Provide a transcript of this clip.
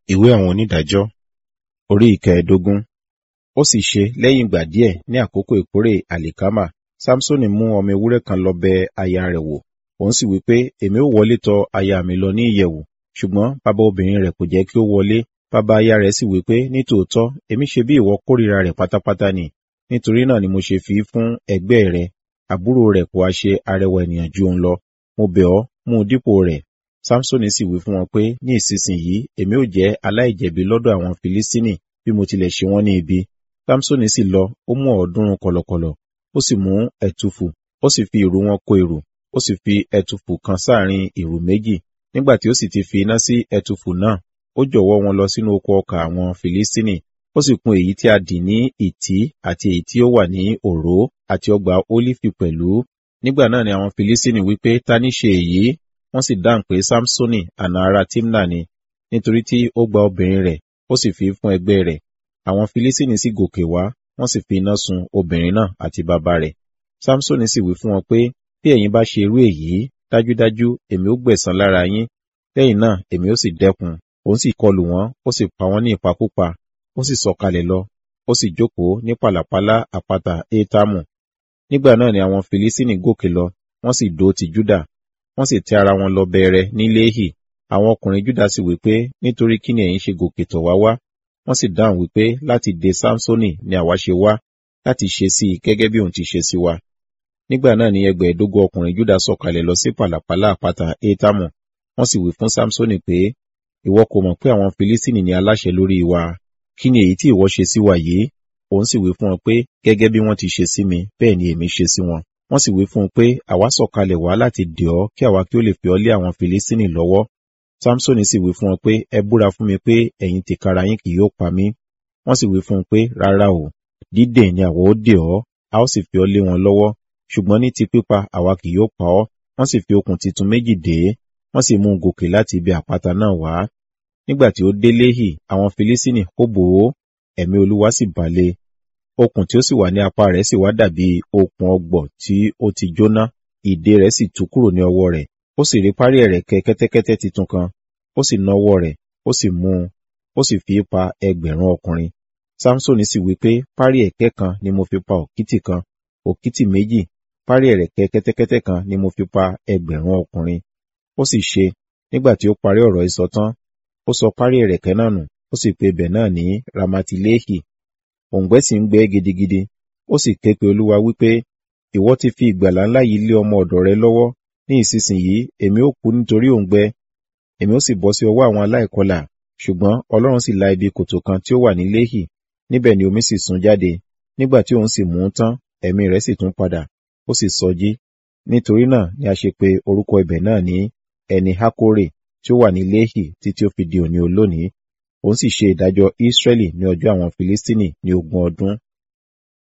ìwé àwọn onídàájọ́ orí ìkẹẹ̀ẹ́dógún ó sì ṣe lẹ́yìn ìgbà díẹ̀ ní àkókò ìkórè àlìkámà samsoni mú ọmọ ewúrẹ́ kan lọ bẹ aya rẹ̀ wò òun sì wí pé èmi ó wọlé tọ̀ aya mi lọ ní ìyẹ̀wù ṣùgbọ́n bàbá obìnrin rẹ̀ kò jẹ́ kí ó wọlé bàbá aya rẹ̀ sì wí pé nítòótọ́ èmi ṣe bí ìwọ kórìíra rẹ̀ pátápátá ni nítorí náà ni mo ṣe fi í fún ẹgbẹ́ rẹ̀ àbúrò rẹ̀ kò wá ṣe arẹwà ènìyàn ju òun lọ mo bẹ̀ ọ́ mú un dípò rẹ̀ samsoni sì wí fún wọn pé ní ìsinsìnyí èmi ò jẹ́ aláìjẹ̀bi lọ́dọ̀ àwọn filistini bí mo tilẹ̀ ṣe wọ́n ní ibi samsoni sì lọ ó mú ọ̀ọ́dúnrún kọ̀lọ̀kọ̀lọ̀ ó sì mú ẹ̀tùfù ó sì fi ìrù wọn kó ìrù ó sì fi ẹ̀tùfù kan sáàrin ìrù méjì nígbà tí ó sì ti fi iná sí ẹ̀tùfù náà ó jọ̀wọ́ wọn lọ sínú oko ọkà àwọn filistini ó sì kùn èyí tí a dì ní ìtí àti èyí tí ó wà ní òró àti ọgbà ólífì pẹ̀lú nígbà náà ni àwọn filistini wípé ta ní ṣe èyí wọ́n sì dáhùn pé samsoni àna ara timna ni nítorí tí ó gba obìnrin rẹ̀ ó sì fi fún ẹgbẹ́ rẹ̀ àwọn filistini sì gòkè wá wọ́n sì fi iná sun obìnrin náà àti bàbá rẹ̀ samsoni sì wí fún wọn pé bí ẹ̀yin bá ṣe irú èyí dájúdájú èmi ó gbẹ̀san lára yín lẹ́yìn náà èmi ó sì dẹ́kun òun sì kọlù wọ́n ó sì pa wọ́n ní ìpakúpa ó sì sọ̀kalẹ̀ lọ ó sì jókòó ní pàlàpálá àpáta étámù nígbà náà ni àwọn filistini gòkè lọ wọ́n sì dó ti júdà wọ́n sì tẹ ara wọn lọ bẹ̀rẹ̀ ní léhì àwọn ọkùnrin júdà sì wípé nítorí kí ni ẹ̀yin ṣe gòkè tọ̀ wá wá wọ́n sì dáhùn wípé láti dè samsoni ni àwa ṣe wá láti ṣe sí i gẹ́gẹ́ bí òun ti ṣe sí wa nígbà náà ni ẹgbẹ̀ẹ́dógún ọkùnrin júdà sọ̀kalẹ̀ lọ sí pàlàpálá àpáta étámù wọ́n sì wí fún samsoni pé ìwọ kò mọ̀ pé àwọn filistini ni aláṣẹ lórí wa kí ni èyí tí ìwọ ṣe sí wa yìí òun sì wí fún wọn pé gẹ́gẹ́ bí wọ́n ti ṣe sí mi bẹ́ẹ̀ ni èmi ṣe sí wọn wọ́n sì wí fún un pé àwa sọ̀kalẹ̀ wá láti dè ọ́ kí àwa kí ó lè fi ọ́ lé àwọn filistini lọ́wọ́ samsoni sì wí fún wọn pé ẹ búra fún mi pé ẹ̀yin tìkára yín kì yóò pa mí wọ́n sì wí fún un pé rárá o dídè ni àwa ó dè ọ́ a ó sì fi ọ́ lé wọn lọ́wọ́ ṣùgbọ́n ní ti pípa àwa kì yóò pa ọ́ wọ́n sì fi okùn titun méjì dè é wọ́n sì mú un gòkè láti ibi àpáta náà wá nígbà tí ó dé léhì àwọn filistini kó bò ó ẹ̀mí olúwa sì balẹ̀ okùn tí ó sì wà ní apá rẹ̀ sì wá dàbí okùn ọgbọ̀ tí ó ti jóná ìdè rẹ̀ sì tú kúrò ní ọwọ́ rẹ̀ ó sì rí parí ẹ̀rẹ̀kẹ́ kẹ́tẹ́kẹ́tẹ́ titun kan ó sì na ọwọ́ rẹ̀ ó sì mú un ó sì fi pa ẹgbẹ̀rún ọkùnrin samsoni sì wí pé parí ẹ̀kẹ́ kan ni mo fi pa òkìtì kan òkìtì méjì parí ẹ̀rẹ̀kẹ́ kẹ́tẹ́kẹ́tẹ́ kan ni mo fi pa ẹgbẹ̀rún ọkùnrin ó sì ṣe nígbà tí ó parí ọ̀rọ̀ ìsọ tán ó sọ parí ẹ̀rẹ̀kẹ́ náà nù ó sì pe ibẹ̀ náà ní ramatilehi òǹgbẹ́ sì ń gbẹ́ gidigidi ó sì ké pe olúwa wípé ìwọ ti fi ìgbàlà ńlá yìí lé ọmọ ọ̀dọ̀ rẹ lọ́wọ́ ní ìsinsìnyí èmi ó kú nítorí òǹgbẹ èmi ó sì bọ́ sí ọwọ́ àwọn aláìkọlà ṣùgbọ́n ọlọ́run sì la ibi kòtò kan tí ó wà ní léhì níbẹ̀ ni omi sì sun jáde nígbà tí òun sì mú un tán ẹ̀mí rẹ̀ sì tún padà ó sì sọjí nítorí náà ni a ṣe pe orúkọ ibẹ̀ náà ní ẹni hákórè tí ó wà ní léhì títí ó fi di òní olónìí òun sì ṣe ìdájọ́ Ísírẹ́lì ní ọjọ́ àwọn Filistini ní ogún ọdún